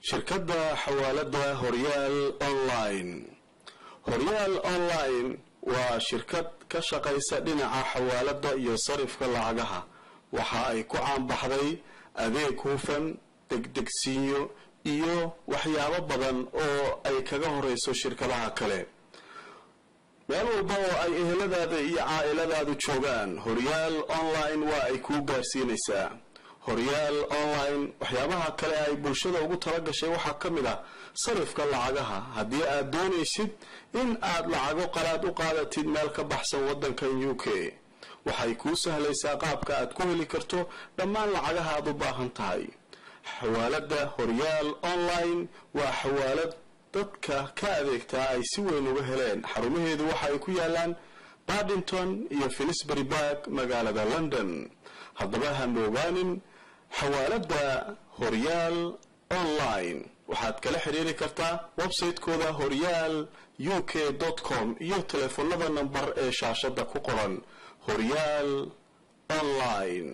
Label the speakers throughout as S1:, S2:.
S1: shirkadda xawaalada horyaal online horyaal online waa shirkad ka shaqaysa dhinaca xawaalada iyo sarifka lacagaha waxa ay ku caanbaxday adeeg hufan degdegsiinyo iyo waxyaabo badan oo ay kaga horeyso shirkadaha kale meel walba oo ay eheladaada iyo caa-iladaadu joogaan horyaal online waa ay kuu gaarsiinaysaa horyaal online waxyaabaha kale ay bulshada ugu talagashay waxaa ka mid ah sarifka lacagaha haddii aad doonaysid in aad lacago qalaad u qaadatid meel ka baxsan wadankan u k waxay kuu sahlaysaa qaabka aad ku heli karto dhammaan lacagaha aad u baahan tahay xawaalada horyaal online waa xawaalad dadka ka adeegtaa ay si weyn uga heleen xarumaheedu waxa ay ku yaalaan badington iyo finisbury barg magaalada london haddaba hamoogaanin xawaalada horyaal online waxaad kala xiriiri kartaa website-kooda horyaal u k com iyo teleefonada namber ee shaashada ku qoran horyaal online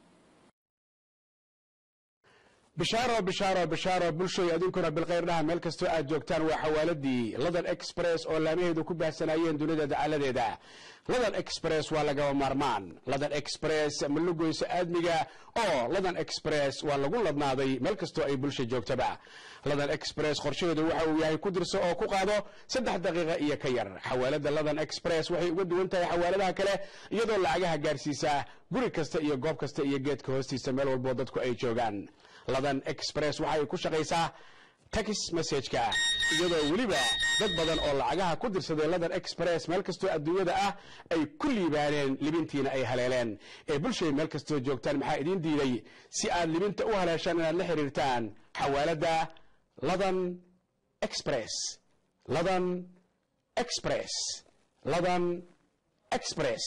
S2: bishaaro bishaaro bishaaro bulshoy adinkuna bilkhayr dhaha meel kastoo aad joogtaan waa xawaaladii ladan express oo laamaheedu ku baahsanaayeen dunida dacaladeeda ladan express waa lagaba maarmaan ladan express ma lugoyso aadmiga oo ladan express waa lagu ladnaaday meel kastoo ay bulsha joogtaba ladan express qorshaheedu waxa uu yahay ku dirso oo ku qaado saddex daqiiqa iyo ka yar xawaalada ladan express waxay uga duwan tahay xawaaladaha kale iyadoo lacagaha gaarsiisa guri kasta iyo goob kasta iyo geedka hoostiisa meel walboo dadku ay joogaan ladan express waxay ku shaqaysaa tax messageka iyadoo weliba dad badan oo lacagaha ku dirsaday ladan express meel kastoo adduunyada ah ay ku liibaaneen libintiina ay haleeleen ee bulshay meel kastoo joogtaan maxaa idiin diiday si aad libinta u haleeshaan inaad la xiriirtaan xawaalada ladan express ladan express ladan express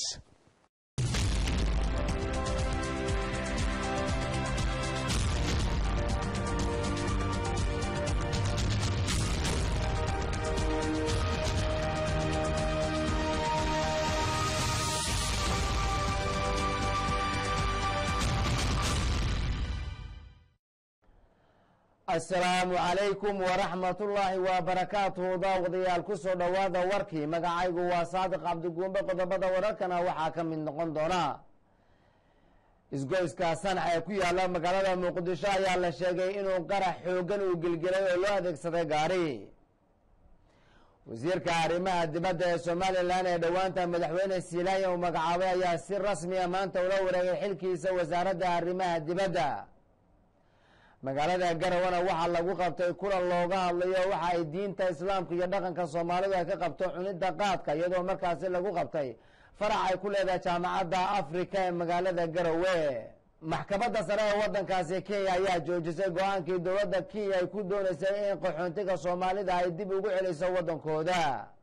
S3: asalaamu calaykum waraxmatullaahi wabarakaatuhu daawadayaal kusoo dhowaada warkii magacaygu waa saadiq cabdiguumbe qodobada wararkana waxaa ka mid noqon doona isgoyska sanac ee ku yaala magaalada muqdisho ayaa la sheegay inuu qarax xoogan uu gelgelay oo loo adeegsaday gaari wasiirka arrimaha dibadda ee somalilan ee dhowaanta madaxweyne siilaayan uu magacaabay ayaa si rasmiya maanta ula wareegay xilkiisa wasaaradda arrimaha dibadda magaalada garawana waxaa lagu qabtay kulan looga hadlayo waxa ay diinta islaamka iyo dhaqanka soomaalidu ay ka qabto cunidda qaadka iyadoo markaasi lagu qabtay farax ay ku leedahay jaamacadda afrika ee magaalada garowe maxkamadda sare ee wadankaasi kenya ayaa joojisay go-aankii dowladda kenya ay ku dooneysay in qaxoontiga soomaalida ay dib ugu celiso waddankooda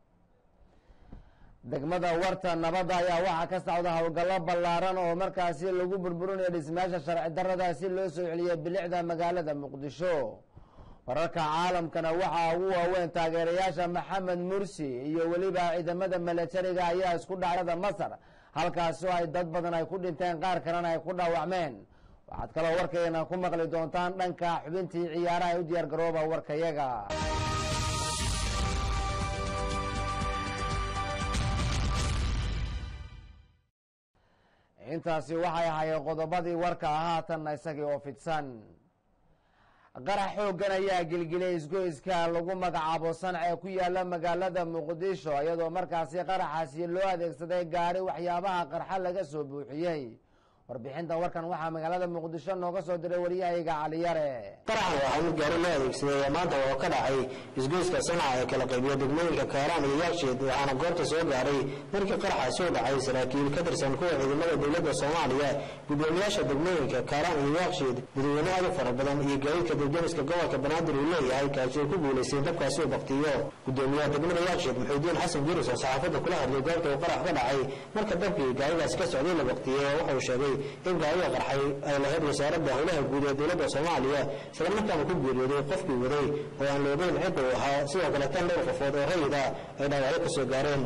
S3: degmada warta nabadda ayaa waxaa ka socda howlgallo ballaaran oo markaasi lagu burburinayo dhismayaasha sharci darada si loo soo celiyo bilicda magaalada muqdisho wararka caalamkana waxaa ugu waaweyn taageerayaasha maxamed mursi iyo weliba ciidamada milatariga ayaa isku dhacdada masar halkaasi oo ay dad badan ay ku dhinteen qaar kalena ay ku dhaawacmeen waxaad kaloo warkayna ku maqli doontaan dhanka xubintii ciyaaraha ee u diyaar garooba warkayaga intaasi waxay ahaayeen qodobadii warka ahaatanna isagii oo fidsan qarax xooggan ayaa gelgeliyay isgoyska lagu magacaabo sanac ee ku yaala magaalada muqdisho iyadoo markaasi qaraxaasi loo adeegsaday gaari waxyaabaha qarxa laga soo buuxiyey warbixinta warkan waxaa magaalada muqdisho nooga soo diray waryahayga caliyare
S4: qaraxan waxaa mid gaari loo adeegsaday maanta oo ka dhacay isgoyska sanaca ee kala qaybiya degmooyinka kaaraan iyo yaagsheed waxaana goobta soo gaaray markii qaraxaasi u dhacay saraakiil ka tirsan kuwa ciidamada dowladda soomaaliya gudoomiyaasha degmooyinka kaaraan iyo yaagsheed dadweyne aad u fara badan iyo gaadiidka dibdemiska gobolka banaadir uu leeyahay kaasi oo ku guulaystay dabkaasi uu baktiyo gudoomiyaha degmada yaagsheed muxuudiin xasan jiris oo saxaafadda kula hadlay goobta uu qarax ka dhacay marka dabkii gaaridaasi ka socday la baktiyey wuxuu sheegay in gaariga qarxay ay lahayd wasaaradda howlaha guud ee dowladda soomaaliya isla markaana ku geeriyooday qofkii waday oo aan la ogeyn cidda uu ahaa sidoo kale tan dhowr qofood oo rayid ah ay dhaawacyo ka soo gaareen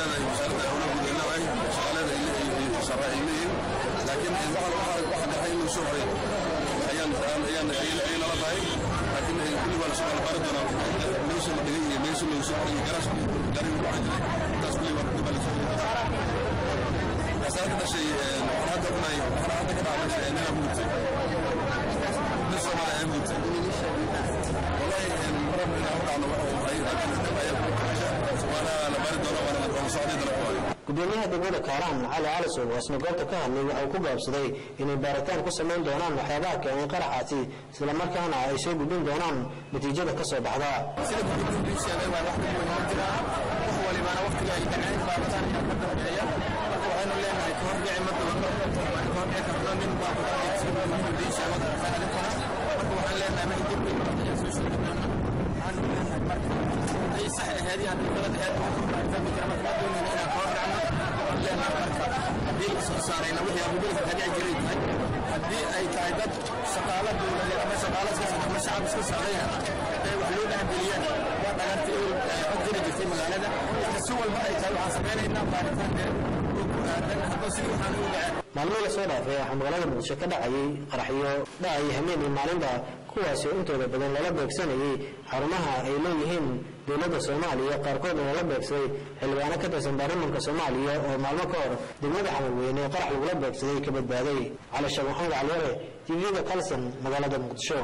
S5: laakiin waxa dhacay inuu soo horay ayaan ayaan ayay nala tahay laakiin kulli waa lasoo qalbaari doonaa meesha la dhigay iyo meesha lagu soo xoriyay garaas gaariga ku jiray intaas kulli waa kulli baa lasoo xoriyay kasaar ka dhashay waxaan hadda ognahay waxaan hadda ka dhacay nina mugtay nin soomaali ayaa mugtay wallahi marab inaan u dhacno waxa uu ahay laakiin dib ayaa ku kaxasha waana la baari doona waana la socday dala ku hayo
S4: gudoomiyaha degmada kaaraan cali calisow oo isna goobta ka hadlay waxa uu ku gaabsaday inay baaritaan ku samayn doonaan waxyaabaha keenay qaraxaasi islamarkaana ay soo gudbin doonaan natiijada ka soo baxda
S6: sida gudoomiyu sheegay waa wax weyn ma jiraan wax walibana waqtiga ay dhaceen baaritaan ayaa ka dambeeya marka waxaynu leenahay ka hor dhici ma doonto waan ka hor dhici karno nin baa ku dhacay sida gudoomiyu sheegay adinkuna marka waxaan leenahay ma dib weyn ayaa soo sheegi doonaa waxaan leenahay marka ay sax ahayd iyo haddii kala ahayd waxaan fahmi kara marka ma doonayna inaan ka hor dhacno waxaan leenahay marka haddii la soo saarayna wixii abubilka ka dhici jiray tahay haddii ay tahay dad shaqaalo dowladeed ama shaqaalo iska socda ama shacab iska socdayna ay wax loo dhexgeliyeen waa dhagartay ka jiri jirtay magaalada marka si walba ay tahay waxaan samaynaynaa baaritaanka oo ku aadan haddoo sidii waxaan ugu dhaceen
S4: maalmo la soo dhaafay waxaa magaalada muqdisho ka dhacayay qaraxyo dhacay habeen iyo maalinba kuwaasi oo intooda badan lala beegsanayay xarumaha ay leeyihiin dowladda soomaaliya qaarkoodna lala beegsaday xildhibaano ka tirsan baarlamanka soomaaliya oo maalmo ka hor degmada xamarweyne ee qarax lagula beegsaday ka badbaaday cali sheekh maxamed caliyare tvda kalson magaalada muqdisho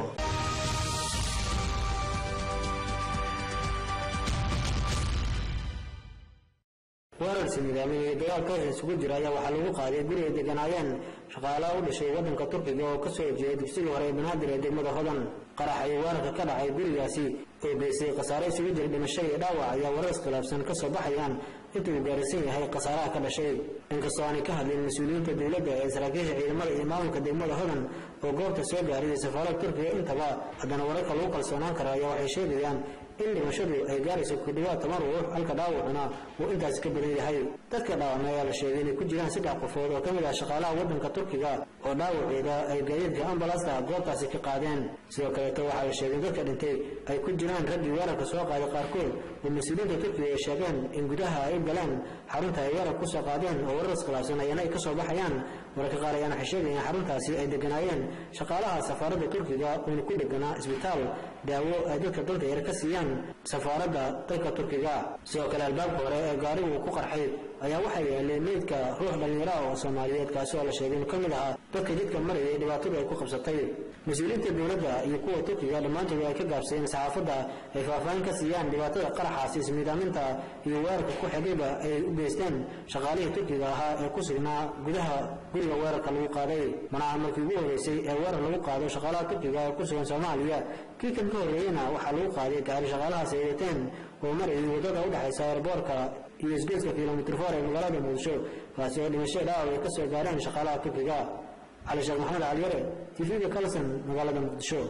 S4: weerarsi nidaamiyey ee dagaalka isugu jira ayaa waxaa lagu qaaday guri ay deganaayeen shaqaalaha u dhashay waddanka turkiga oo ka soo horjeeday dugsigii hore ee banaadir ee degmada hodan qarax iyo weerarka ka dhacay gurigaasi oo geystay khasaare isugu jira dhimasho iyo dhaawac ayaa warar iskhilaafsan ka soo baxayaan intuu gaaraysan yahay khasaaraha ka dhashay inkastoo aanay ka hadlin mas-uuliyiinta dowladda ee saraakiisha ciidamada iyo maamulka degmada hodan oo goobta soo gaaray safaarada turkiga intaba haddana wararka lagu kalsoonaan kara ayaa waxay sheegayaan in dhimashadu ay gaarayso ku dhawaad toban ruux halka dhaawacuna uu intaas ka badan yahay dadka dhaawacna ayaa la sheegay inay ku jiraan saddex qofood oo ka mid ah shaqaalaha waddanka turkiga oo dhaawaceeda ay gaadiidka ambalasta goobtaasi ka qaadeen sidoo kaleeto waxaa la sheegay dadka dhintay ay ku jiraan raggii weerarka soo qaaday qaarkood oo mas-uuliyiinta turkiga ay sheegeen in gudaha ay u galeen xarunta ay weerar ku soo qaadeen oo warar iskhilaafsan ayana ay ka soo baxayaan mararka qaar ayaana waxay sheegayeen in xaruntaasi ay deganaayeen shaqaalaha safaaradda turkiga uuna ku dheganaa isbitaal daawo ay dadka danta yar ka siiyaan safaaradda dalka turkiga sidoo kale albaabka hore ee gaarigu ku qarxay ayaa waxaa yeelay meydka ruux dhallinyaro ah oo soomaaliyeed kaasi oo la sheegay inuu ka mid ahaa dadka jidka marayay dhibaatadu ay ku qabsatay mas-uuliyiinta dowladda iyo kuwa turkiga dhammaantood ay ka gaabsadeen saxaafadda ay faahfaahin ka siiyaan dhibaatada qaraxaasi ismiidaaminta iyo weerarka ku xigayba ay u geysteen shaqaalihii turkiga ahaa ee ku sugnaa gudaha guriga weerarka lagu qaaday manaha markii ugu horreysay ee weerar lagu qaado shaqaalaha turkiga ee ku sugan soomaaliya kii kan ka horreeyeyna waxaa lagu qaaday gaari shaqaalahaas ay wateen oo marayay waddada u dhexaysa airboorka iyo isgoyska kilomitr foor ee magaalada muqdisho kaasi oo dhimasho dhaawac ay ka soo gaareen shaqaalaha turkiga cali sheekh maxamed caliyare tvga kalson magaalada muqdisho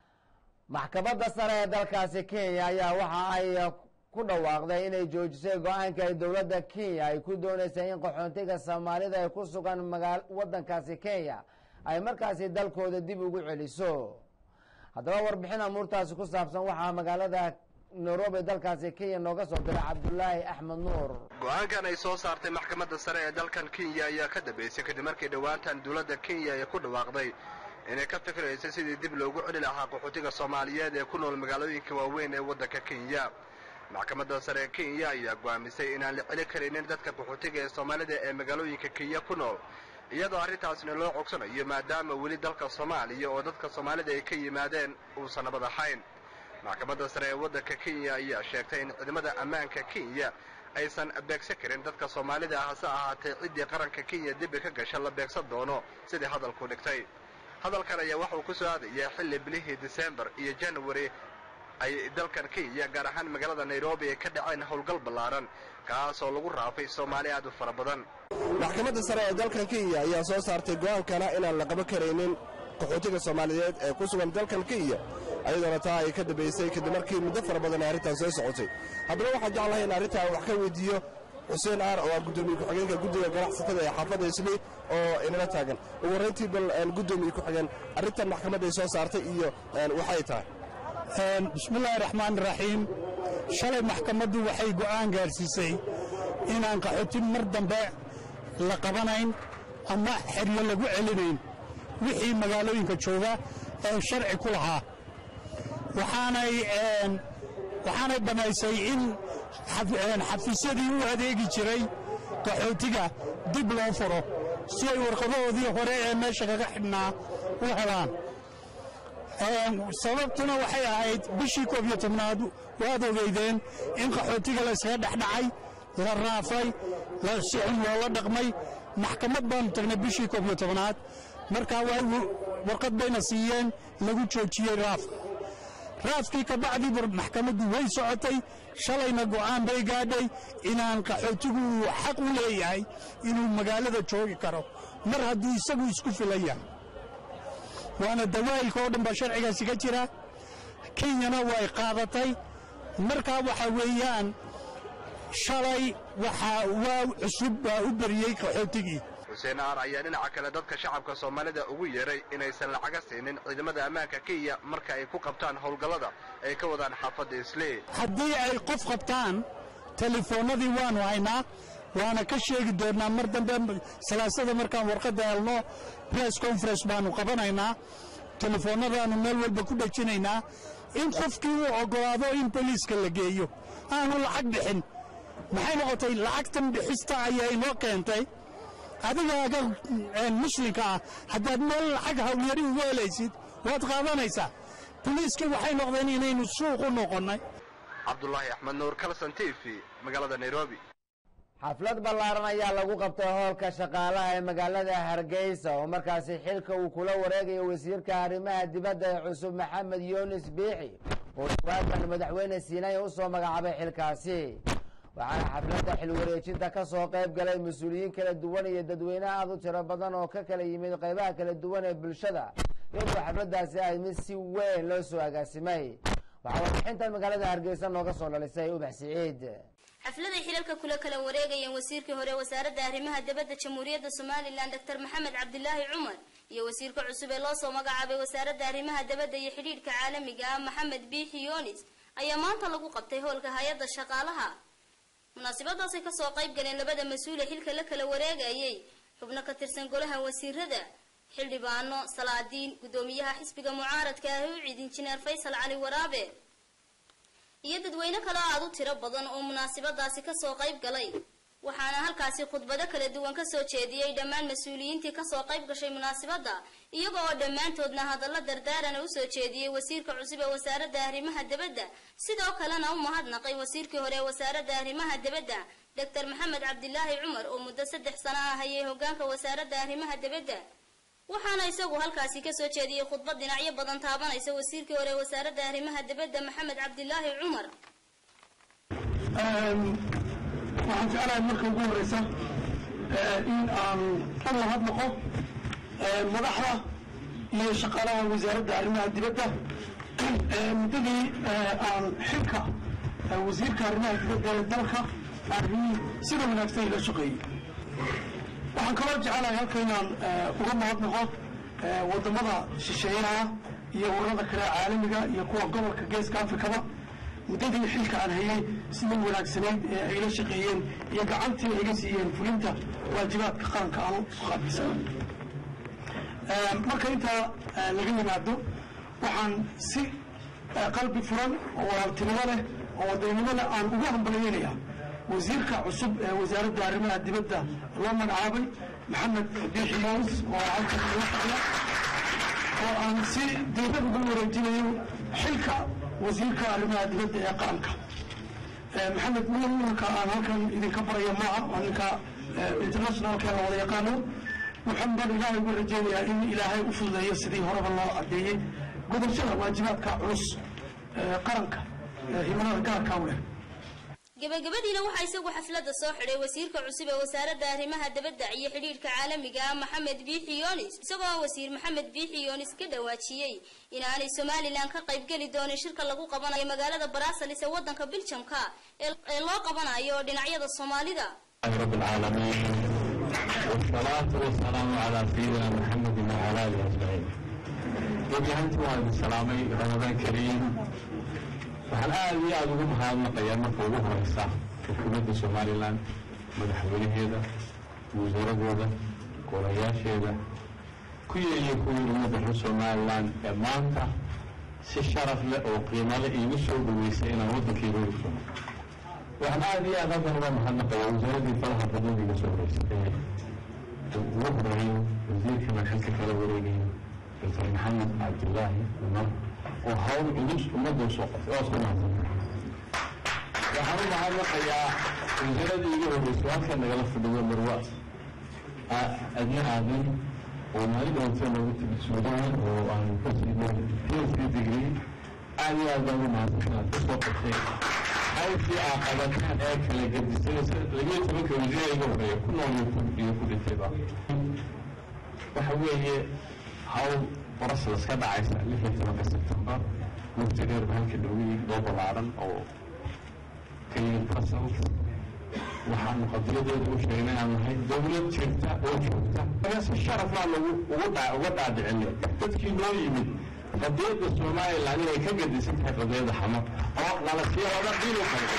S3: maxkamadda sare ee dalkaasi kenya ayaa waxa ay ku dhawaaqday inay joojisay go-aanka ay dowladda kenya ay ku dooneysay in qaxoontiga soomaalida ay ku sugan wadankaasi kenya ay markaasi dalkooda dib ugu celiso haddaba warbixin amuurtaasi ku saabsan waxaa magaalada nairobi dalkaasi kenya nooga soo diray cabdulaahi axmed nuur
S7: go-aankan ay soo saartay maxkamadda sare ee dalkan kenya ayaa ka dambeysay kadib markii dhowaantan dowladda kenya ay ku dhawaaqday inay ka fikirayso sidii dib loogu celi lahaa qaxootiga soomaaliyeed ee ku nool magaalooyinka waaweyn ee waddanka kenya maxkamadda sare ee kenya ayaa go'aamisay inaan la celi karaynin dadka qaxootiga ee soomaalida ee magaalooyinka kenya ku nool iyadoo arrintaasna loo cogsanayo maadaama weli dalka soomaaliya oo dadka soomaalida ay ka yimaadeen uusan nabad ahayn maxkamadda sare ee waddanka kenya ayaa sheegtay in ciidamada ammaanka kenya aysan beegsan karin dadka soomaalida ah hase ahaatee ciddii qaranka kenya dembi ka gasha la beegsan doono sidii hadalku dhigtay hadalkan ayaa waxauu ku soo aadayaa xilli bilihii disembar iyo january ay dalkan kenya gaar ahaan magaalada nairobi ay ka dhaceen howlgal ballaaran kaasoo lagu raafay soomaali aad u fara badan
S8: maxkamadda sare ee dalkan kenya ayaa soo saartay go'aankana inaan la qaban karaynin qaxootiga soomaaliyeed ee ku sugan dalkan kenya ayadoona taa ay ka dambaysay kadib markii muddo fara badan ay arrintan soo socotay haddaba waxaan jeclahay in arrintaa wax ka weydiiyo xuseen aar oo ah guddoomiye ku-xigeenka guddiga ganacsatada ee xaafadda isli oo inala taagan ugu horrayntii bal guddoomiye ku-xigeen arrintan maxkamadday soo saartay iyo waxay tahay
S9: bismillaahi raxmaan raxiim shalay maxkamaddu waxay go'aan gaarsiisay inaan qaxootin mar dambe la qabanayn ama xeryo lagu celinayn wixii magaalooyinka jooga ee sharci ku lahaa waxaanay waxaanay bannaysay in xafiisyadii u adeegi jiray qaxootiga dib loo furo si ay warqadahoodii hore ee meesha kaga xidhnaa u helaan sababtuna waxay ahayd bishii koob iyo tobnaad waad ogeydeen in qaxootiga laysaga dhexdhacay la raafay si xun loola dhaqmay maxkamad baanu tagnay bishii koob iyo tobnaad markaa warqad bayna siiyeen lagu joojiyey raafka raafkii ka bacdii maxkamaddu way socotay shalayna go'aan bay gaadhay inaan qaxootigu uu xaq u leeyahay inuu magaalada joogi karo mar hadduu isagu isku filan yahay waana dawaa'ilka oo dhan baa sharcigaasi ka jira kenyana way qaadatay markaa waxa weeyaan shalay waxaa waa cusub baa u beriyey qaxootigii
S7: xuseen aar ayaa dhinaca kale dadka shacabka soomaalida ugu yeeray inaysan lacaga siinin ciidamada ammaanka kenya marka ay ku qabtaan howlgallada ay ka wadaan xaafadda islee
S9: haddii ay qof qabtaan telefoonnadii waanu haynaa waana ka sheegi doonnaa mar dambe salaasada markaan warqadda helno press conference baanu qabanaynaa telefoonnadaanu meel walba ku dhejinaynaa in qofkii uu oggolaado in boliiska la geeyo aanu lacag bixin maxay noqotay lacagtan bixista ayaa inoo keentay adigaaga muslimka ah haddaad meel lacag hawlyari ugu helaysid waad qaadanaysaa boliiskii waxay noqdeen inaynu suuq u noqonnay
S7: cabdulaahi axmed nuur kalson t v magaalada nairobi
S3: xaflad ballaaran ayaa lagu qabtay hoolka shaqaalaha ee magaalada hargeysa oo markaasi xilka uu kula wareegayo wasiirka arrimaha dibadda ee cusub maxamed yunis biixi oo dhawaadan madaxweyne siinaya u soo magacaabay xilkaasi waxaana xafladda xil wareejinta ka soo qayb galay mas-uuliyiin kala duwan iyo dadweyne aad u tiro badan oo ka kala yimid qaybaha kala duwan ee bulshada iyadoo xafladdaasi ay mid si weyn loo soo agaasimay waxaa warbixintan magaalada hargeysa nooga soo dhalisay ubax siciid
S10: xafladay xilalka kula kala wareegayeen wasiirkii hore wasaaradda arrimaha dibadda jamhuuriyadda somalilan doctor maxamed cabdilaahi cumar iyo wasiirka cusub ee loo soo magacaabay wasaaradda arrimaha dibadda iyo xidhiidhka caalamiga ah maxamed biixi yunis ayaa maanta lagu qabtay howlka hay-adda shaqaalaha munaasabadaasay kasoo qayb galeen labada mas-uule xilka la kala wareegayay xubno ka tirsan golaha wasiirada xildhibaano salaadiin guddoomiyaha xisbiga mucaaradka ah u ciid injineer faysal cali waraabe iyo dadweyne kale aad u tiro badan oo munaasabadaasi kasoo qayb galay waxaana halkaasi khudbado kala duwan kasoo jeediyey dhammaan mas-uuliyiintii kasoo qayb gashay munaasabadda iyaga oo dhammaantoodna hadallo dardaarana usoo jeediyey wasiirka cusub ee wasaaradda arrimaha dibadda sidoo kalena u mahadnaqay wasiirkii hore ee wasaaradda arrimaha dibadda doctor maxamed cabdilaahi cumar oo muddo saddex sano ah hayay hogaanka wasaaradda arrimaha dibadda waxaana isagu halkaasi kasoo jeediyey khudbad dhinacyo badan taabanaysa wasiirkii hore ee wasaaradda arrimaha dibadda maxamed cabdilaahi cumar
S11: waxaan jeclahay marka ugu horeysa in aan u mahadnaqo madaxda iyo shaqaalaha wasaaradda arrimaha dibadda muddadii aan xilka wasiirka arrimaha dibadda ee dalka arrimi sida wanaagsan ila shaqeeyey waxaan kaloo jecelahay halka inaan uga mahadnaqo wadamada shisheeyaha iyo ururada kale caalamiga iyo kuwa gobolka geeska afrikaba muddadii xilka aan hayay sida wanaagsanayd ee ay la shaqeeyeen iyo gacantii ay iga siiyeen fulinta waajibaadka qaranka aan u qaabilsana marka intaa laga yimaado waxaan si qalbi furan oo walaaltinimo leh oo wadaynimo leh aan ugu hambalyeynaya wasiirka cusub ee wasaaradda arrimaha dibadda loo magacaabay maxamed biixi moos oo halkan iga fadhiya oo aan si diibad ugu wareejinayo xilka wasiirka arrimaha dibadda ee qaranka maxamed mulanka aan halkan idinka baraya maaha waa ninka internationalka la wada yaqaano waxaan baan ilaahay uga rajeynayaa in ilaahay u fududeeyo sidii horeba loo cadeeyey gudashada waajibaadka culus qaranka himanada gaarka u leh
S10: gabagabadiina waxaa isagu xafladda soo xidhay wasiirka cusub ee wasaaradda arrimaha dibadda iyo xidhiidhka caalamiga ah maxamed biixi yunis isagoo wasiir maxamed biixi yunis ka dhawaajiyey inaanay somalilan ka qaybgeli doonin shirka lagu qabanayo magaalada baraasalis ee waddanka biljamka ee loo qabanayo dhinacyada soomaalida
S12: رب العالمين والصلاة والسلام على سيدنا محمد وعلى آله أجمعين. وبيهنتي وهذا السلامي رمضان كريم waxaan aada iyo aada ugu mahadnaqayaa marka ugu horeysa xukuumadda somalilan madaxweynaheeda wasiiradooda golayaasheeda ku yeeliyo kuwii ummadda reer somalilan ee maanta si sharaf leh oo qiimo leh iigu soo dhaweysay inaan waddankayga u funo waxaan aada iyo aad halkan uga mahadnaqayaa wasaaradii falaha badan iga soo horeysay ee ugu horeeyo wasiirkana xilka kala wareegayo doctor maxamed cabdilaahi umar oo hawl culus ummadda usoo qabtay oo isku mahadsan waxaan u mahadnaqayaa wasaaradii igu horeysay halkan nagala fadhiyo marwa adna aadan oo maalin dhawantee noogu timid suudaan oo aan ka siinay phd degree aad iyo aad baan ugu mahadsan inaad ka soo qabtay hawshii aa qabataan ee kala gadisay labiyo tobanka wasiira iga horeeya ku nool iyo ku dhintayba waxa weeye hawl brussels ka dhacaysa lix iyo tobanka sebtembar mugti dheer halka dhowey doo ballaaran oo ka yimid brussels waxaanu qadiyadeeda u sheegnay inaan nahay dowlad jirta oo joogta marka si sharafaa lagu ugu dha uga dhaadhicinay dadkii noo yimid qadiyadda somaliland inay ka gadisan tahay qadiyadda xamar oo lala siiyo laba dhiil u kala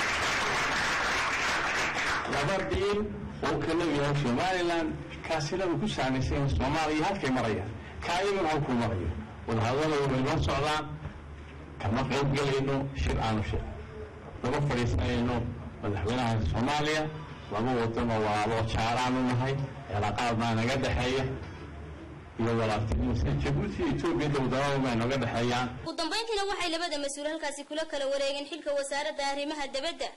S12: laba dhiil oo kala yahay somaliland kaasina uu ku saamaysan yahay soomaaliya halkay marayaan kaa iyaguna halkuu marayo wadahadalada way noo socdaan kama qayb gelayno shir aanu shir lama fadhiisanayno madaxweynaha soomaaliya laba wadan oo walaalo jaaraanu nahay cilaaqaad baa naga dhexeeya iyo walaaltinimo sida jabuuti iyo etoobiya dowladalada baa nooga dhexeeyaan
S10: ugu dambayntiina waxay labada mas-uul halkaasi kula kala wareegeen xilka wasaaradda arrimaha dabadda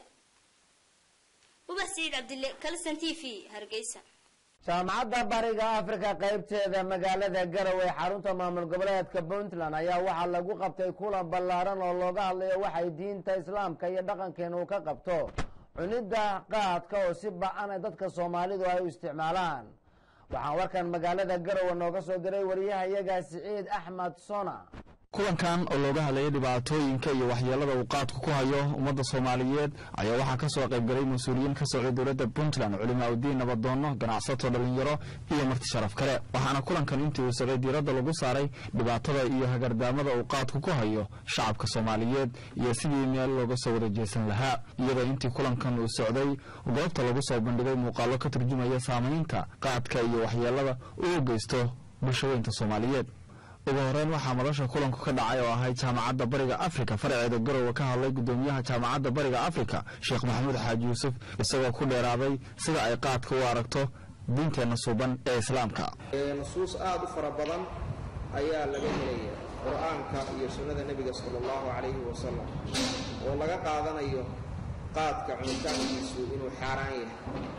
S10: ubax siciid cabdille kalson t v hargeysa
S3: jaamacadda bariga afrika qaybteeda magaalada garowe xarunta maamul goboleedka puntland ayaa waxaa lagu qabtay kulan ballaaran oo looga hadlayo waxay diinta islaamka iyo dhaqankeena uu ka qabto cunidda qaadka oo si ba-ana dadka soomaalidu ay u isticmaalaan waxaan warkan magaalada garowe nooga soo diray wariyahayaga siciid axmed sona
S13: kulankan oo looga hadlayay dhibaatooyinka iyo waxyeelada uu qaadku ku hayo ummadda soomaaliyeed ayaa waxaa ka soo qaybgalay mas-uuliyiin ka socday dowladda puntland culimaauddiin nabaddoonno ganacsato dhallinyaro iyo marti sharaf kale waxaana kulankan intii uu socday diiradda lagu saaray dhibaatada iyo hagardaamada uu qaadku ku hayo shacabka soomaaliyeed iyo sidii meel looga soo wada jeesan lahaa iyadoo intii kulankan uu socday goobta lagu soo bandhigay muuqaallo ka turjumaya saamaynta qaadka iyo waxyeelada uu geysto bulshaweynta soomaaliyeed ugu horeyn waxaa madasha kulanku ka dhacay oo ahayd jaamacadda bariga afrika faraceeda garowe ka hadlay gudoomiyaha jaamacadda bariga afrika sheekh maxamuud xaaji yuusuf isagoo ku dheeraaday sida ay qaadka u aragto diinteenna suuban ee islaamka
S14: nusuus aada u fara badan ayaa laga helaya qur-aanka iyo sunnada nebiga sala allahu calayhi wasalam oo laga qaadanayo qaadka cunitaankiisu inuu xaaraan yahay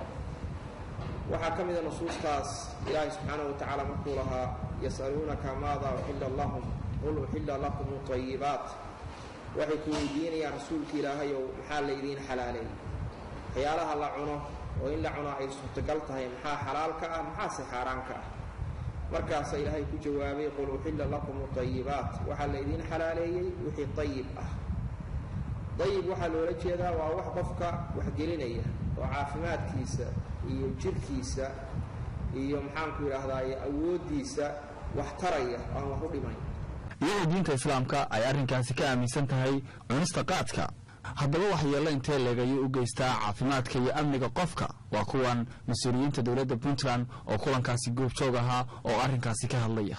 S14: waxaa ka mida nusuustaas ilaahay subxaanahu wa tacaala markuu lahaa yasaluunaka maada uxilla lahum qul uxilla lakum ayibaat waxay ku weydiinayaan rasuulka ilaahayow maxaa laydiin xalaaleey waxyaalaha la cuno oo in la cuno ay suurtagal tahay maxaa xalaal ka ah maxaase xaaraan ka ah markaasa ilaahay ku jawaabay qul uxilla lakum ayibaat waxaa laydiin xalaaleeyey wixii ayib ah ayib waxaa loola jeedaa waa wax qofka waxgelinaya oo caafimaadkiisa iyo jirkiisa iyo maxaanku idhaahdaay awooddiisa wax taraya aan wax u dhimayn
S13: iyadoo diinta islaamka ay arrinkaasi ka aaminsan tahay cunista qaadka haddaba waxyeello intee leegayay u geystaa caafimaadka iyo amniga qofka waa kuwan mas-uuliyiinta dowladda puntland oo kulankaasi goobjoog ahaa oo arrinkaasi ka hadlaya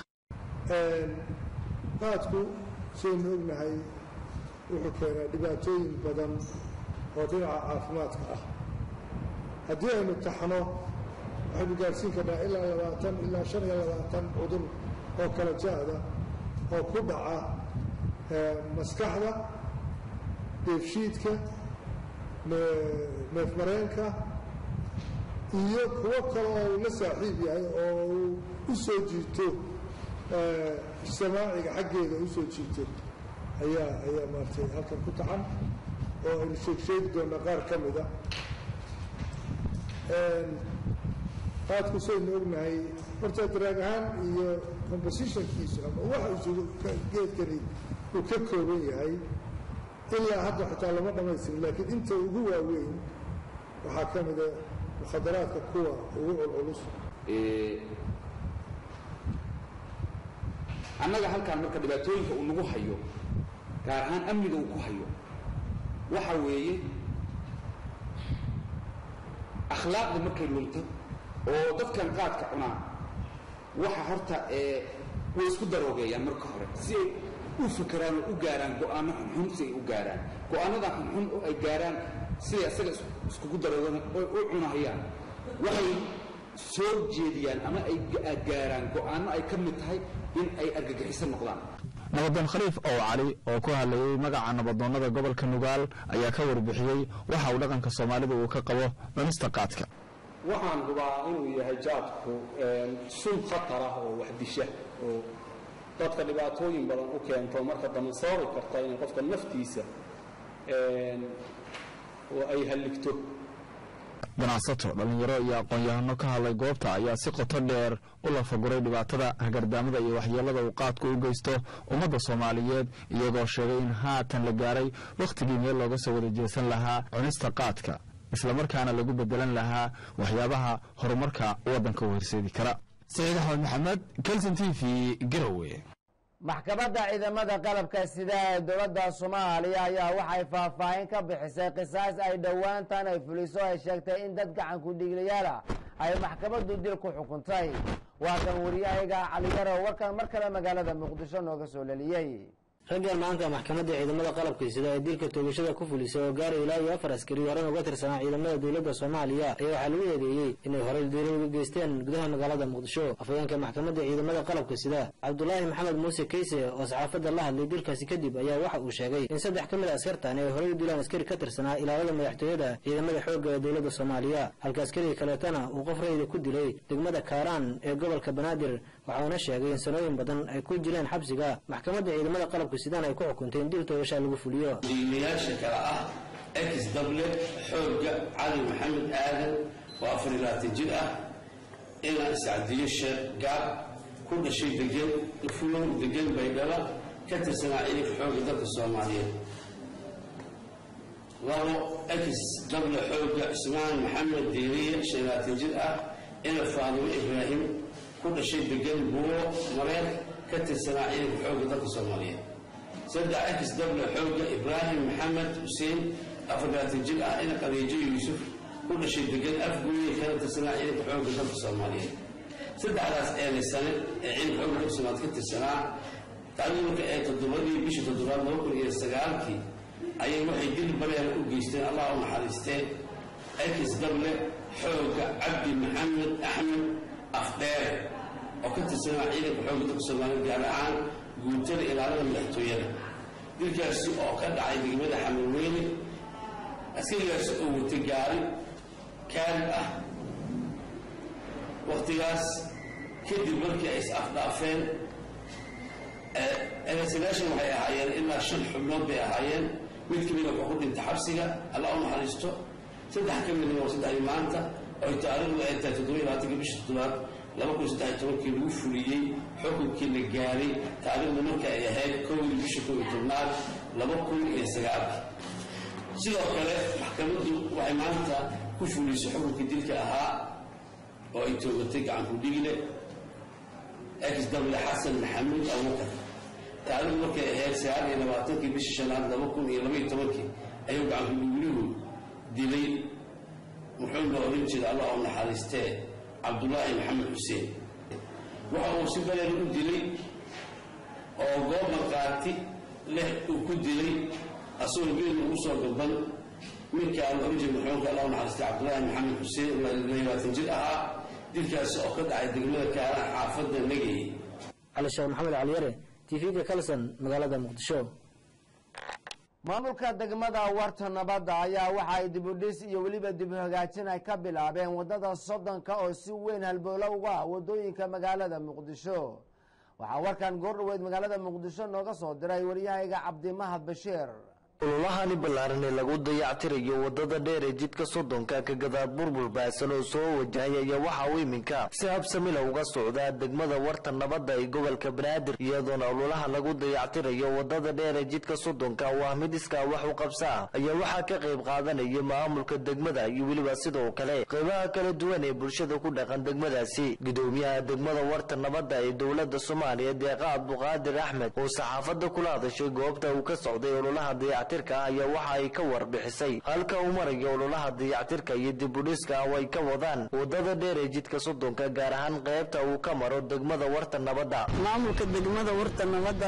S15: qaadku sidaynu ognahay wuxuu keenaa dhibaatooyin badan oo dhinaca caafimaadka ah haddii aynu taxno waxaynu gaadhsiin karnaa ilaa labaatan ilaa shan iyo labaatan cudur oo kala jaada oo ku dhaca maskaxda dheefshiidka neefmareenka iyo kuwo kale oo uu la saaxiib yahay oo uu u soo jiito samaaciga xaggeeda u soo jiito ayaa ayaa maaratay halkan ku taxan oo aynu sheeg sheegi doonaa qaar ka mida qaadku saynu ognahay horta daraag ahaan iyo compositionkiisu ama waxa isugu geedkani uu ka kooban yahay ilaa hadda xitaa lama dhamaystirin laakiin inta ugu waaweyn waxaa ka mida mukhadaraadka kuwa ugu culculus
S16: annaga halkaan marka dhibaatooyinka uu nagu hayo gaar ahaan amniga uu ku hayo waxa weeye akhlaaqda markay lunto oo dadkan qaadka cunaan waxa horta ee way isku daroogeeyaan marka hore si ay u fakeraan oo u gaaraan go'aano xunxun si ay u gaaraan go'aanada xunxun oo ay gaaraan siday isaga iskugu daroogan oo u cunahayaan waxay soo jeediyaan ama ay gaaraan go'aano ay ka mid tahay in ay argagixiso noqdaan
S13: nabadoon khaliif ow cali oo ku hadlayay magaca nabadoonnada gobolka nugaal ayaa ka warbixiyey waxa uu dhaqanka soomaalida uu ka qabo cunista qaadka
S17: waxaan hubaa inuu yahay jaadku sun khatar ah oo wax disha oo dadka dhibaatooyin badan u keento marka dambe sababi karta inay qofka naftiisa oo ay halligto
S13: ganacsato dhallinyaro iyo aqoon-yahano ka hadlay goobta ayaa si qoto dheer u lafaguray dhibaatada hagardaamada iyo waxyeelada uu qaadku u geysto ummadda soomaaliyeed iyagoo sheegay in haatan la gaaray wakhtigii meel looga soo wada jeesan lahaa cunista qaadka islamarkaana lagu bedelan lahaa waxyaabaha horumarka waddanka u horseedi kara saciid axmed maxamed kelson t v garowe
S3: maxkamadda ciidamada qalabka sida ee dowladda soomaaliya ayaa waxay faahfaahin ka bixisay qisaas ay dhowaantan ay fuliso ay sheegtay in dad gacanku dhiiglayaala ay maxkamaddu dil ku xukuntay waa kan wariyahayga caliyaro warkan mar kale magaalada muqdisho nooga soo leliyey
S4: raggan maanta maxkamadda ciidamada qalabka sida ee dilka toogashada ku fulisay oo gaaray ilaa iyo afar askari horena uga tirsanaa ciidamada dowladda soomaaliya ayaa waxaa lagu eedeeyey inay horey diiro uga geysteen gudaha magaalada muqdisho afhayeenka maxkamadda ciidamada qalabka sida cabdulaahi maxamed muuse keyse oo saxaafadda la hadlay dilkaasi kadib ayaa waxa uu sheegay in saddex ka mid a askartan ay horey u dilaan askari ka tirsanaa ilaalada madaxtooyada ciidamada xoogga ee dowladda soomaaliya halka askariga kaleetana uu qof rayda ku dilay degmada kaaraan ee gobolka banaadir waxauna sheegay in sanooyin badan ay ku jireen xabsiga maxkamadda ciidamada qalabka sidaan ay ku xukuntay in dil toogashaa lagu fuliyo
S18: diimayaasha kale ah ex dable xoogga cali maxamed aadan oo afar iyo labaatan jir ah inaan iscadiyo sheekh gaab ku dhashay degan fulow degan baydhaba ka tirsanaa ciidanka xoogga dalka soomaaliyeed labo ex dable xoogga cismaan maxamed diiriye shan iyo labaatan jir ah ina faadimo ibraahim ku dhashay degan buuro mareer ka tirsanaa ciidanka xoogga dalka soomaaliyeed saddex ex dable xoogga ibraahim maxamed xuseen afar labaatan jir ah ina qadiijo yuusuf ku dhashay degan afguuye kana tirsanaa ciidanka xoogga dalka soomaaliyeed saddexdaas eelaysane ee ciidanka xoogga dalka soomaaliyeed ka tirsanaa taariikhda marka ee toddobadii bishii toddobaad laba kun iyo sagaalkii ayay waxay dil bareera u geysteen allah u naxariisteen ex dable xoogga cabdi maxamed axmed afdheer oo ka tirsanaa ciidanka xoogga dalka soomaaliyeed gaar ahaan guutada ilaalada madaxtooyada dilkaasi oo ka dhacay degmada xamarweyne askarigaasi oo watay gaari kaarib ah wakhtigaas kadib markii ay is afdhaafeen eedaysanaashan waxay ahaayeen ilaa shan xubnood bay ahaayeen mid ka mida wuxuu ku dhintay xabsiga alla u naxariisto saddex ka midna waa saddexdii maanta oo ay taariikhdu ay tahay toddoba iyo labaatanka bisha toddobaad laba kun saddex iyo tobankii lagu fuliyey xukunkii la gaaray taariikhdu marka ay ahayd kowdii bisha kow iyo tobnaad laba kun iyo sagaalkii sidoo kale maxkamaddu waxay maanta ku fulisay xukunkii dilka ahaa oo ay toogatay gacanku dhigle ex dable xasan maxamuud abubakar taariikhdu markay ahayd sagaal iyo labaatankii bishii shanaad laba kun iyo laba iyo tobankii ayuu gacanku dhiglihu dilay muxuu la odhan jeeda allah oo naxariistee cabdulaahi maxamed xuseen waxa uu si baleer u dilay oo goob markaati leh uu ku dilay asagoo geed ugu soo gaban ninkaan oranjir maxuunka allah naxariistay cabdulaahi maxamed xuseen oo labaatan jir ahaa dilkaasi oo ka dhacay degmada kaaraan xaafadda negey
S4: cali sheekh maxamed caliyare tv-ga kalson magaalada muqdisho
S3: maamulka degmada warta nabadda ayaa waxa ay dibudhis iyo weliba dib u hagaajin ay ka bilaabeen waddada soddonka oo si weyn halbowlo uga ah waddooyinka magaalada muqdisho waxaa warkan goordhaweyd magaalada muqdisho nooga soo diray waryahayga cabdimahad bashiir
S19: ololahani ballaaran ee lagu dayactirayo wadada dheer ee jidka soddonka ka gadaad burbur baahsan oo soo wajahay ayaa waxa uu iminka si habsamila uga socdaa degmada warta nabadda ee gobolka banaadir iyadoona ololaha lagu dayactirayo wadada dheer ee jidka soddonka oo ah mid iskaa wax u qabsa ah ayaa waxaa ka qayb qaadanaya maamulka degmada iyo weliba sidoo kale qaybaha kala duwan ee bulshada ku dhaqan degmadaasi gudoomiyaha degmada warta nabadda ee dowlada soomaaliya deeqa abduqaadir axmed oo saxaafadda kula hadashay goobta uu ka socday ololaha dayac dayactirka ah ayaa waxa ay ka warbixisay halka uu marayo ololaha dayactirka iyo dibudhiska ah oo ay ka wadaan wadada dheer ee jidka soddonka gaar ahaan qaybta uu ka maro degmada warta nabadda
S20: maamulka degmada warta nabadda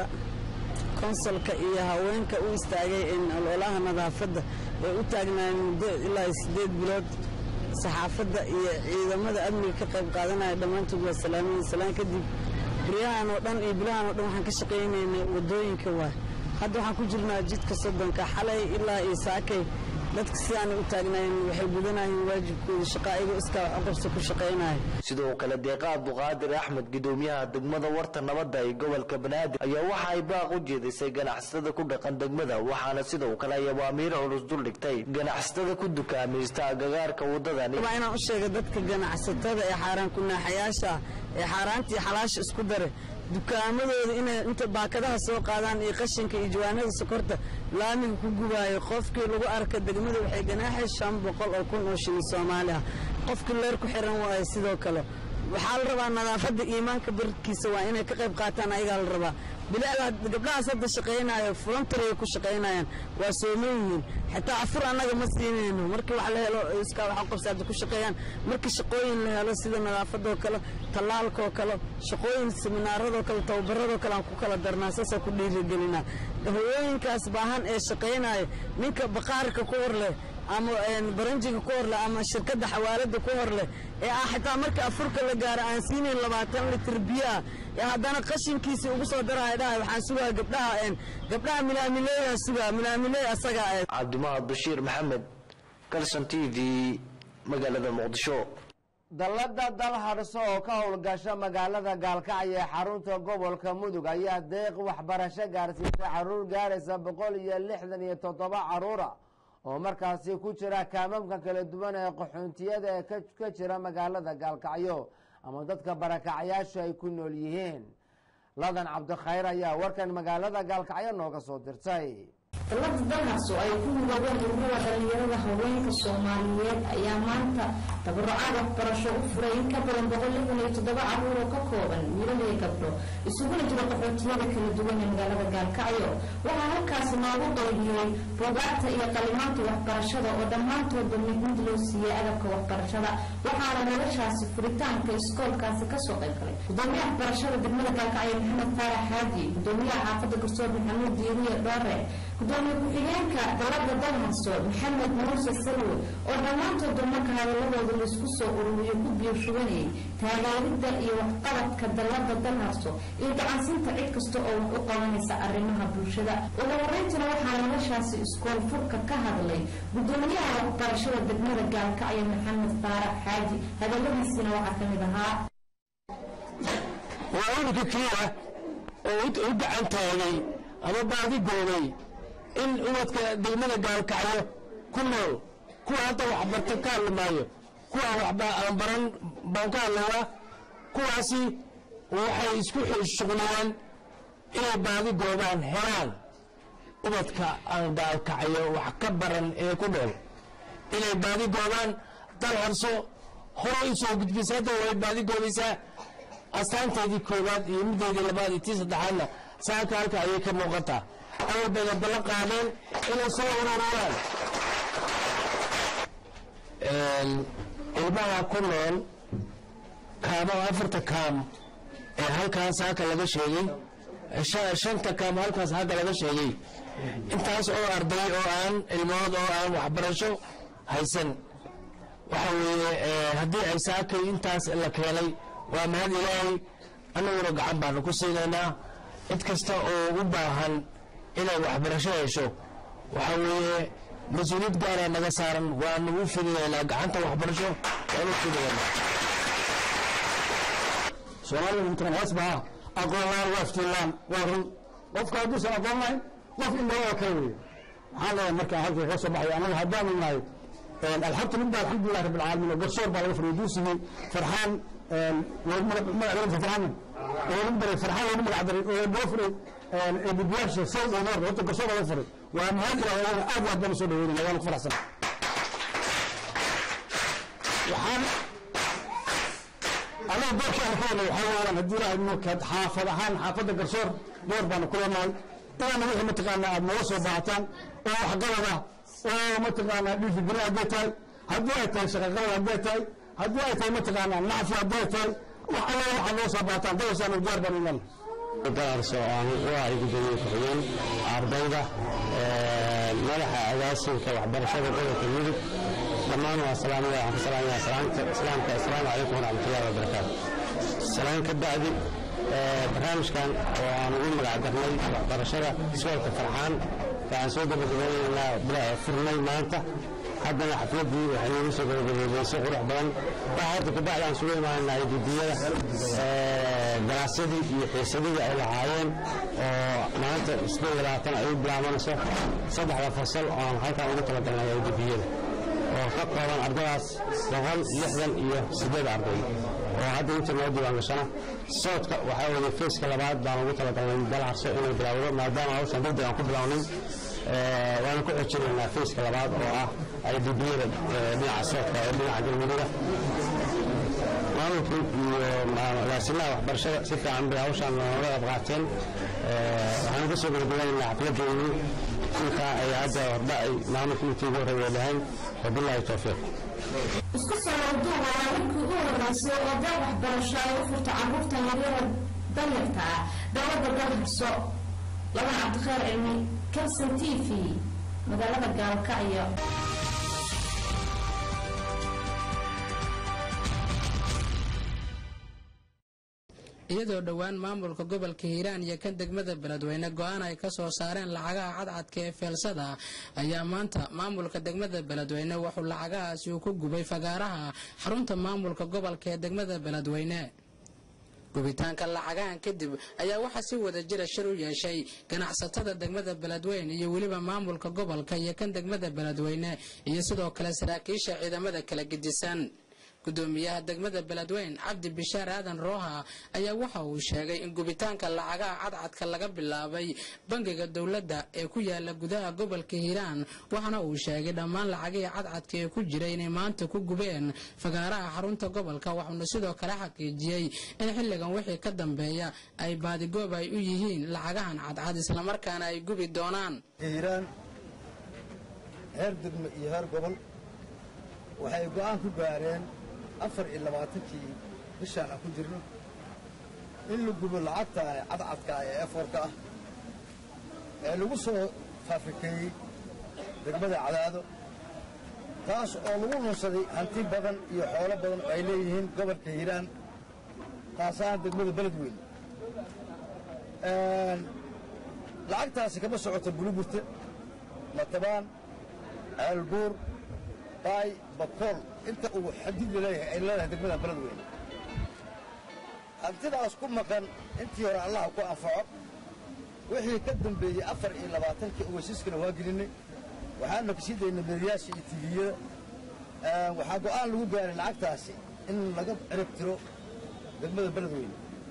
S20: konsolka iyo haweenka u istaagay in ololaha nadaafadda ay u taagnaayeen muddo ilaa sideed bilood saxaafadda iyo ciidamada amniga ka qayb qaadanaya dhammaantood waa salaamayin salaan kadib beryahan oo dhan iyo bilahan oo dhan waxaan ka shaqaynaynay waddooyinka waay hadda waxaan ku jirnaa jidka soddonka xalay ilaa iyo saakay dadka sidaanay u taagnaayeen waxay gudanayeen waajibkooda shaqa ayagoo iskaa aqabsi ku shaqaynaya
S19: sidoo kale deeqa abduqaadir axmed gudoomiyaha degmada warta nabadda ee gobolka banaadir ayaa waxa ay baaq u jeedisay ganacsatada ku dhaqan degmada waxaana sidoo kale ay awaamiir culus duldhigtay ganacsatada ku dukaamaysta agagaarka wadadani
S20: waa inaan u sheega dadka ganacsatada ee xaaraan kunaaxayaasha ee xaaraantii xalaasha isku dare dukaamadooda inay inta baakadaha soo qaadaan iyo qashinka iyo jawaanada sokorta laamiga ku gubaayo qofkii lagu arka degmada waxay ganaaxay shan boqol oo kun oo shilin soomaali ah qofkii leer ku xiran waayo sidoo kale waxaa la rabaa nadaafadda iimaanka barkiisa waa inay ka qayb qaataan ayagaa la rabaa bilaada gabdhahaas hadda shaqaynayo voluntaryay ku shaqaynayaan waa sooman yihiin xitaa afur annaga ma siinayno markii wax la helo iskaa waxa qabsa hadda ku shaqeeyaan markii shaqooyin la helo sida nadaafadoo kale tallaalkoo kale shaqooyin seminaaradoo kale tababaradoo kale aan ku kala darnaa saasaan ku dhiirigelinaa hawooyinkaas baahan ee shaqaynayo ninka baqaarka ku hor leh ama baranjiga ku hor leh ama shirkadda xawaalada ku hor leh ee ah xitaa marka afurka la gaaro aan siinayn labaatan litir biyaa ee haddana qashinkiisii ugu soo daraya dhahay waxaan sugaa gabdhaha gabdhaha milaamileeyaa sugaa milaamileey asagaa ee
S19: cabdimahad bashiir maxamed kalson t v magaalada muqdisho
S3: dallada dal hadhso oo ka howlgasha magaalada gaalkacyo ee xarunta gobolka mudug ayaa deeq waxbarasho gaarsiisay caruur gaaraysa boqol iyo lixdan iyo toddoba caruura oo markaasi ku jira kaamamka kala duwan ee qaxoontiyada ee ka jira magaalada gaalkacyo ama dadka barakacyaashu ay ku nool yihiin ladan cabdikhayr ayaa warkan magaalada gaalkacyo nooga soo dirtay
S21: dallada dalhaas oo ay ku midoobeen ururada dhalinyarada haweenka soomaaliyeed ayaa maanta tabarucaad waxbarasho u furay in ka badan boqol lixdan iyo toddoba caruur oo ka kooban wiilal iyo gabdho isuguna jira qaxootiyada kala duwan ee magaalada gaalkacyo waxaa halkaasi noogu qaybiyey buugaagta iyo qalimaanta waxbarashada oo dhammaantoodba mid mid loo siiyey agabka waxbarashada waxaana noloshaasi furitaanka iskoolkaasi kasoo qayb galay gudoomiyaha waxbarashada degmada gaalkacyo maxamed faarax xaaji gudoomiyaha xaafadda garsoor maxamuud diiriye dhoore gudoomiye ku-xigeenka dalada dalhaso maxamed muuse salwe oo dhammaantooda marka hadaladooda laisku soo ururiyo ku biirshubanayay taageeridda iyo waxqabadka dalada dalhaso iyo gacansinta cid kasta oo wax u qabanaysa arrimaha bulshada ugu horeyntina waxaa noloshaasi iskool furka ka hadlay gudoomiyaha waxbarashada degmada gaalkacyo maxamed faarax xaaji hadaladiisina waxaa ka mid ahaa
S9: waa ururka keliya oo u gacan taagay ama baadi goobay in ubadka degmada gaalkacyo ku nool kuwa hadda waxbarta ka hadli maayo kuwa waxba aan baran baan ka hadlayaa kuwaasi waxay isku shuqliyeen inay baadi goobaan helaan ubadka aan gaalkacyo wax ka baran ee ku nool inay baadi goobaan dal harso hore u soo gudbisa hadda way baadi goobaysaa astaanteedii koowaad iyo mideedii labaad iyo tii saddexaadna saaka halka ayay ka muuqataa awal bayna ballan qaadeen inay soo ururiyaan ilmaha ku nool kaamo afarta kaam ee halkaas halka laga sheegay shanta kaam halkaas halka laga sheegay intaas oo arday oo aan ilmood oo aan waxbarasho haysan waxa weeye haddii ay saakay intaas la keenay waa mahad ilaahay annaguna gacan baanu ku siinaynaa cid kasta oo u baahan inay waxbarasho hesho waxa weeye mas-uuliyad gaaraa naga saaran waanu u fidinaynaa gacanta waxbarasho waanu u fidinaynaa
S22: soomaalida intan hoos baa aqoon laan waa iftiinlaan waa run qofka hadduusan aqoon lahayn qof indhawa kale weeye maxaa leeyahay markaa halkii ka soo baxay anaga haddaanu nahay alxabtu midba alxamdulilah rabbi alcaalamiin oo garsoor baa laga fariyo duusigii farxaan magac farxaan lagu daray farxaan lagu magac daray oo loo furay bibiyaasha sawd oo noor horta garsoor laga furay waa mahad ilaah aad iyo aad baan usoo dhaweynayna waana ku faraxsan waxaan anaga doorkaan ka wadnay waxaa weeyaan haddii ilaahay markaad xaafad ahaan xaafadda garsoor door baanu ku leenahay inaana wixii mataqaanaa aad nooga soo baahataan oo waxqabada oo mataqaanaa dhiirigeli hadday tahay haddii ay tahay shaqaqabad hadday tahay haddii ay tahay mataqaanaa nacfi hadday tahay wax alla waxaa loo soo baataan dawasaan diyaar baan inan
S1: darso aan u ahay gudoomiye ku-xigeen ardayda madaxa agaasinka waxbarashada gobolka mudug dhammaan waa salaamaya waxaan ka salaamayaa salaamta islaamka assalaamu calaykum waraxmatullahi wabarakaatu salaan ka bacdi barnaamijkan oo aan ugu magac darnay waxbarashada iskoolka farxaan waxaan soo gabagabaynaynaa furnay maanta haddana xafladii waxay noogu soo gabagabeysay si qurux badan waxa horta kabacdi aan sugu imaanay dibiyada ganacsadii iyo xiisadihii ay lahaayeen oo maanta isku labaatan ay u bilaabanayso saddexda fasal oo aan halkan ugu talagalnay ay dibiyada oo ka kooban ardadaas boqol lixdan iyo siddeed arday oo hadda inta noo diiwaan gashana soodka waxaa weeye feeska labaad baan ugu talagalnay dalcarso inay bilaawdo maadaama hawshan degdeg aan ku bilaawnay waana ku xojinaynaa feeska labaad oo ah ay dibiyada dhinaca soodka ee dhinaca galmudugga maamulka iyo agaasimaha waxbarashada si fiican bay hawshaan nooga qayb qaateen waxaanu ka soo gabagabanaynaa xafladeennii intaa ay hadda hordha ay maamulka intii ugu horreeya lahayn wabilaahi towfiiq
S21: isku soo warduu waa markii ugu horeysay oo dal waxbarasho ay u furto carruurta yaryara danyarta ah dowladda dalharso laban cabdikheer cilmi kalson t v magaalada gaalkacyo
S2: iyadoo dhowaan maamulka gobolka hiiraan iyo kan degmada beledweyne go-aan ay ka soo saareen lacagaha cadcadka ee feelsada ayaa maanta maamulka degmada beledweyne wuxuu lacagahaasi uu ku gubay fagaaraha xarunta maamulka gobolka ee degmada beledweyne gubitaanka lacagahan kadib ayaa waxaa si wada jira shir u yeeshay ganacsatada degmada beledweyne iyo weliba maamulka gobolka iyo kan degmada beledweyne iyo sidoo kale saraakiisha ciidamada kala gedisan gudoomiyaha degmada beledweyn cabdi bishaar aadan rooha ayaa waxa uu sheegay in gubitaanka lacagaha cadcadka laga bilaabay bangiga dowladda ee ku yaala gudaha gobolka hiiraan waxaana uu sheegay dhammaan lacagihii cadcadka ee ku jira inay maanta ku gubeen fagaaraha xarunta gobolka waxuuna sidoo kale xaqiijiyey in xilligan wixii ka dambeeya ay baadigoob ay u yihiin lacagahan cadcad islamarkaana ay gubi doonaan
S23: hiiraan heer degmo iyo heer gobol waxay go'aan ku gaareen afar iyo labaatankii bishaan aan ku jirno in la gubo lacagta cadcadka ee eforka ah ee lagu soo faafrikeeyey degmada cadaado taas oo lagu lunsaday hanti badan iyo xoolo badan oo ay leeyihiin gobolka hiiraan taasaana degmada beledweyne lacagtaasi kama socoto buluburte matabaan ceelbuur baay bakool inta uu xadidi leeyahay ay leedahay degmada beledweyne hantidaas ku maqan intii hore allaha ku anfaco wixii ka dambeeyey afar iyo labaatankii ogeysiiskana waa gelinay waxaana ka sii daynay meeriyaasha iyo tiviyada waxaa go'aan lagu gaaray lacagtaasi in laga cirib tiro degmada beledweyne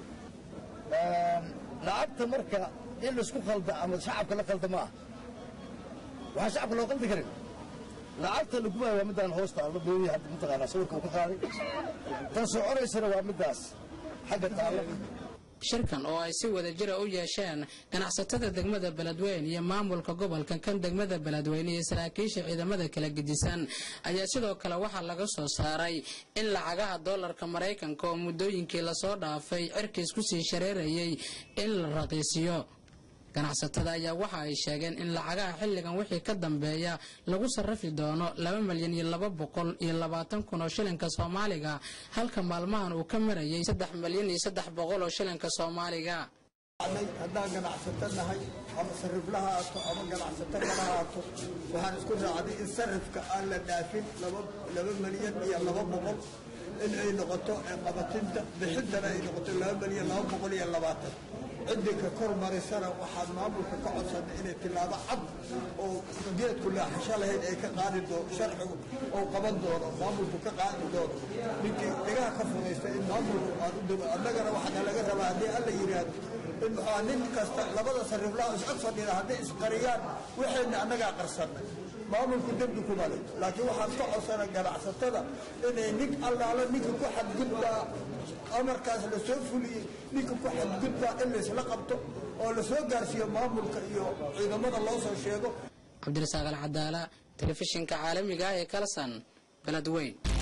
S23: lacagta marka in laisku khalda ama shacabka la khalda ma ah waxaan shacabka loo qaldi karin lacagta la gubaya waa midaan hoosta alla doonaya hadda mataqaanaa sawirka uu ka qaaday tan soconaysana waa middaas xagga taalla
S2: shirkan oo ay si wada jira u yeesheen ganacsatada degmada beledweyne iyo maamulka gobolka kan degmada beledweyne iyo saraakiisha ciidamada kala gedisan ayaa sidoo kale waxaa laga soo saaray in lacagaha doolarka maraykanka oo muddooyinkii lasoo dhaafay cirkiis kusii shareerayay in la raqiisiyo ganacsatada ayaa waxa ay sheegeen in lacagaha xilligan wixii ka dambeeya lagu sarrafi doono laba milyan iyo laba boqol iyo labaatan kun oo shilinka soomaaliga halka maalmahan uu ka marayay saddex milyan iyo saddex boqol oo shilinka soomaaliga
S23: haddaan ganacsato nahay ama sarifla ha aato ama ganacsato kala haato waxaan isku raacday in sarifka aan la dhaafin laba milyan iyo laba boqol in ay noqoto qabatinta bixintana ay noqoto laba milyan laba boqol iyo labaatan ciddii ka kor marisana waxaan maamulka ka codsanay inay tilaabo cad oo geedku laaxasho lahayd ay ka qaadi doono sharcigu oo qaban doono maamulku ka qaadi doono ninkii dhigaha ka fudaysta in maamulku aan u dego annagana waxaa laga rabaa haddii alla yidhaahdo in muxua nin kasta labada sariflaha iscod fadhida hadday isqariyaan waxayna annagaa qarsanay maamulku dembi kuma leh laakiin waxaan ka codsana ganacsatada inay nin allaala ninka ku xadgudbaa amarkaas la soo fuliyey ninka ku xadgudbaa in laysla qabto oo la soo gaarsiiyo maamulka iyo ciidamada loo soo sheego
S2: cabdirasaaq alcadaala telefishinka caalamiga ee kalsan beledweyn